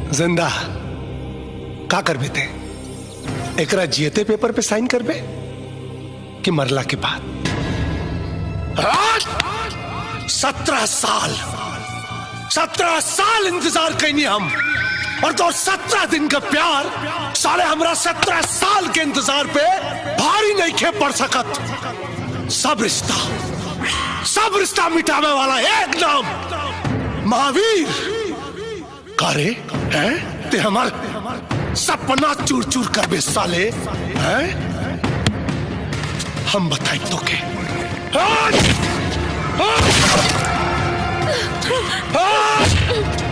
जिंदा का करबे ते एकरा जियते पेपर पे साइन करबे कि मरला के बाद सत्रह साल सत्रह साल इंतजार कैनी हम और तो सत्रह दिन का प्यार साले हमरा सत्रह साल के इंतजार पे भारी नहीं खे पड़ सकत सब रिश्ता सब रिश्ता मिटावे वाला एक नाम महावीर कारे हैं ते हमार सपना चूर चूर कर बे साले हैं हम बताए तो के आज! आज! आज!